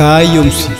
Kaayyoomsi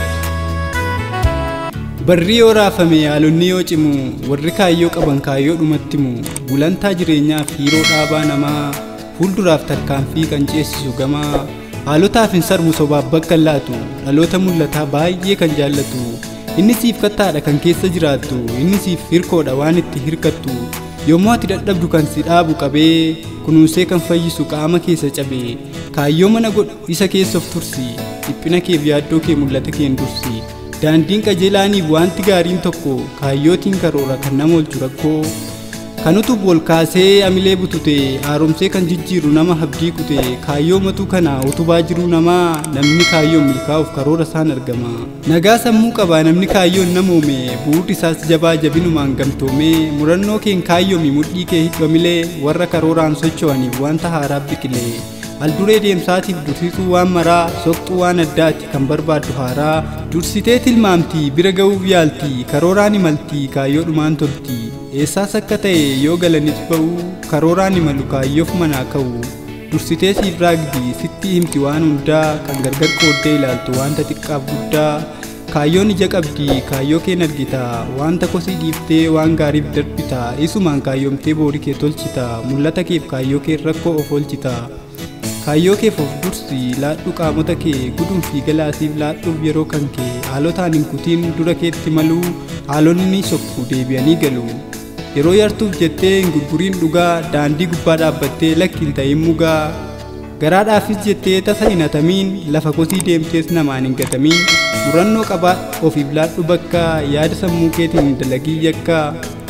Barri yoo raafame haalonni yoo cimu warri kaayyoo qaban kaayyoo dhumattimu gulantaa jireenyaaf hiiroo dhaabaa namaa fuulduraaf tarkaanfii kan ceesisu gamaa haalotaaf hin sarmu sobaaf bakka hin laatu dhaloota mul'ataa baay'ee kan jaallatu inni siif kattaadha kan keessa jiraattu inni siif hirkoodha waan itti hirkattu yommuu ati dadhabdu kan si dhaabu qabee kunuunsee kan fayyisu qaama keessa cabee kaayyoo mana godhu isa keessa of tursi dhiphina keef yaaddoo kee mul'ata keen dursi daandiin qajeelaaniif wanti gaariin tokko kaayyootiin karoora kan nama oolchu rakkoo kan utuuf wal kaasee amilee butute haaromsee kan jijjiiru nama habdii kute kaayyoo matuu kana utubaa jiruu namaa namni kaayyoon milkaa'uuf karoora isaan argama nagaa sammuu qaba namni kaayyoon namoome bu'uurri isaas jabaa jabinumaan gamtoome murannoo keen kaayyoomi mudhii kee hidhamilee warra karooraan socho'aniif wanta haaraa biqilee Alduree deemsaatiif dursituu waan maraa soqxuu waan addaati kan barbaaddu haaraa dursitee tilmaamti bira ga'uuf yaalti karooraan imalti kaayyoo dhumaan tolti eessaas akka ta'e yoo galanis ba'u karooraan imalu kaayyoof manaa ka'u dursitee siif raagdi sitti himti waan hundaa kan gargar qooddee ilaaltu wanta xiqqaaf guddaa kaayyoon ija qabdi kaayyoo keen argita wanta kosii dhiiftee waan gaariif darbita isumaan kaayyoomtee boorii kee tolchita mul'ata keef kaayyoo kee rakkoo of oolchita kaayyoo keef of dursi laadhu qaamota kee gudun fi galaasiif laadhuuf yeroo kan kee haalotaan hin kutiin dura keetti maluu haalonni ni sokku deebi'anii galu yeroo yartuuf jettee hin gurguriin dhugaa daandii gubbaa dhaabbattee lakkiin ta'in mugaa garaadhaafis jettee tasa hin hatamiin lafa kosii deemtees namaan hin gatamiin murannoo qabaa ofiif laadhu bakka yaada sammuu keetiin hin dalagii yakka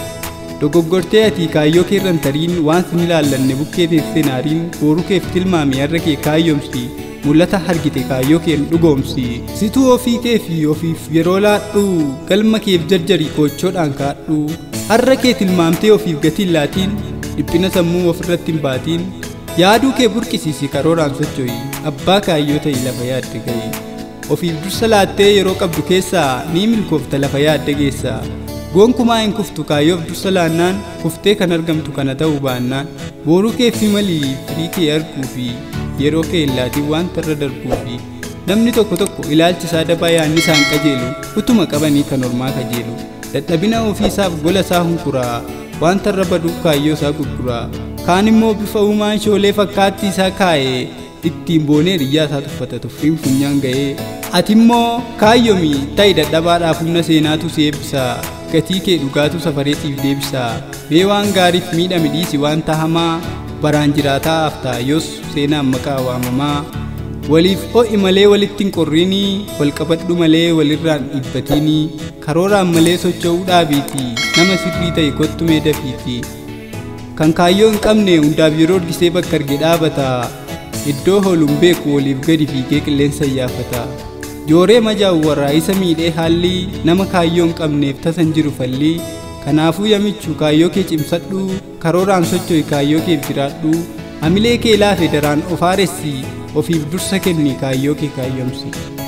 dogoggortee ati kaayyoo kee irran tariin waan sin ilaallanne bukkee teessee naariin booruu keef tilmaame har'a kee kaayyoomsi mul'ata argite kaayyoo keen dhugoomsi situu ofii kee fi ofiif yeroo laadhu galma keef jarjarii koochoodhaan kaadhu har'a kee tilmaamtee ofiif gatii laatiin dhiphina sammuu ofirratti hin baatiin yaaduu kee burqisiisi karooraan socho'i abbaa kaayyoo ta'i lafa yaadde ga'i ofiif dursa laattee yeroo qabdu keessaa ni milkoofta lafa yaadde geessaa gonkumaa hin kuftu kaayyoof dursa laannaan kuftee kan argamtu kana ta'uu baannaan booruu kee fi malii firii kee arguu fi yeroo kee hin laatiin wanta irra darbuu fi namni tokko tokko ilaalchi isaa dabaa yaanni isaan qajeelu utuma qabanii kan ormaa kajeelu dadhabina ofiisaaf gola isaa hunkuraa wanta irra baduuf kaayyoo isaa gurguraa kaan immoo bifa uumaan shoolee fakkaattii isaa kaa'ee ittiin boonee riyyaa isaa tuffata tuffiin funyaan ga'ee ati immoo kaayyoomi ta'i dadhabaadhaaf humna seenaatu si eebbisaa gatii kee dhugaatu safareetiif deebisaa mee waan gaariif miidhame dhiisi wanta hamaa baraan jiraataa haftaa yoos seenaan maqaa waamamaa waliif ho'i malee walitti hin qorriinii wal qabadhu malee walirraan dhibbatiinii karooraan malee socho'uu dhaabiiti nama sirrii ta'e kottumee dafiiti kan kaayyoo hin qabne hundaaf yeroo argisee bakka arge dhaabata iddoo hooluun beeku waliif gadi fiigee qilleensa iyyaafata jooree majaa'u warraa isa miidhee haalli nama kaayyoo hin qabneef tasan jiru fallii kanaafuu yamichu kaayyoo kee cimsadhu karooraan socho'i kaayyoo keef jiraadhu hamilee kee laafe daraan of haaressi ofiif dursa kenni kaayyoo kee kaayyoomsi